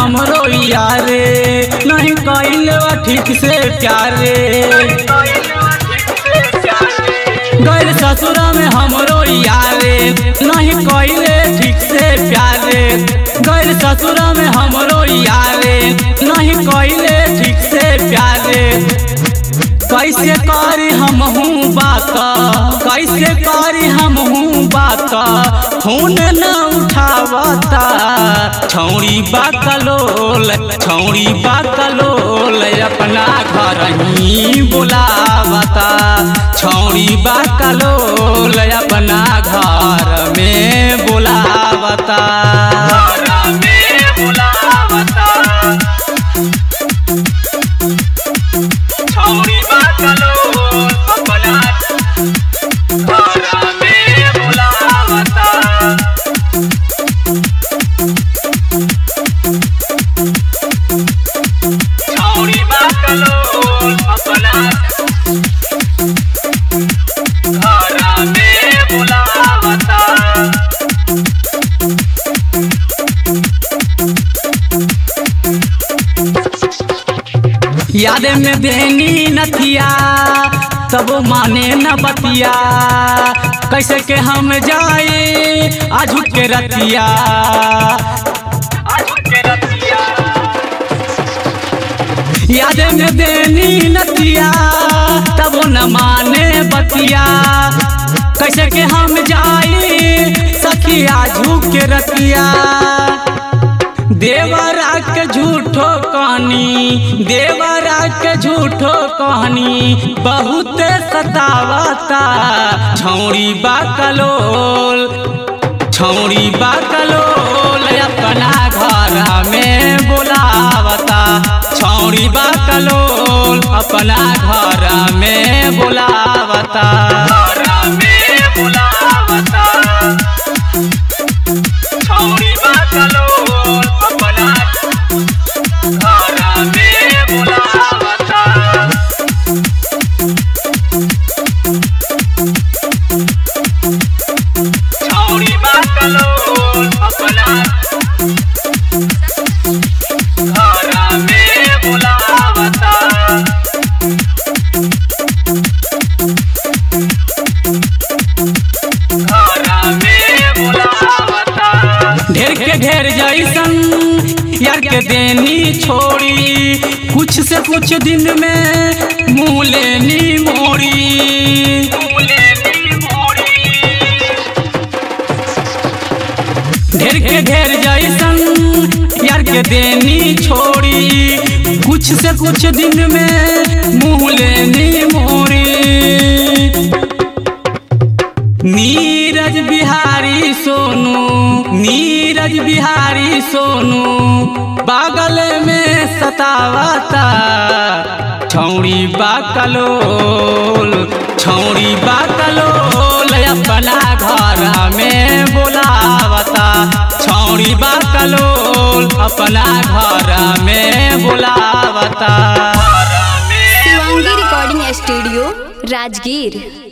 हमरो यारे नहीं कैले ठीक से प्यारे गैर ससुरा में हमरो यारे नहीं कैले ठीक से प्यारे गैर ससुरा में हमरो यारे नहीं कैले ठीक से प्यारे कैसे करी हम हूँ बात कैसे करी हम हूँ बात फोन न उठावता छौड़ी बाकलोल छौड़ी बाकलोल अपना घर ही बुलावता छौड़ी बाकलोल अपना घर में बुलावता छौरी बाकलो अपना घर में बुलावता छौरी बाकलो अपना घर में बुलावता याद में देनी नथिया तब माने न बतिया कैसे के हम जाए आजू के रतिया आज के रतिया याद में देनी नथिया तब न माने बतिया कैसे के हम जाए सखी आजू के रतिया देवरा के झूठो कहानी देवरा के झूठो कहानी बहुत सतावता छौड़ी बाकलोल छौड़ी बाकलोल अपना घर में बुलावता छौड़ी बाकलोल अपना घर में बुलावता घर में बुलावता छौरी बाकलो अपना घर में बुलावता छौरी बाकलो अपना घर में बुलावता घर में बुलावता ढेर के ढेर जैसन यार के देनी छोड़ी कुछ से कुछ दिन में मुँह लेनी मोड़ी फूलेनी मोरी ढेर के ढेर जैसन यार के देनी छोड़ी कुछ से कुछ दिन में मुँह लेनी मोड़ी नीरज बिहारी सोनू नीरज बिहारी सोनू बागल में सतावता छौड़ी बाकलोल छौड़ी बाकलोल अपना घर में बुलावता छौड़ी बाकलोल अपना घर में बुलावता घर में शिवांगी रिकॉर्डिंग स्टूडियो राजगीर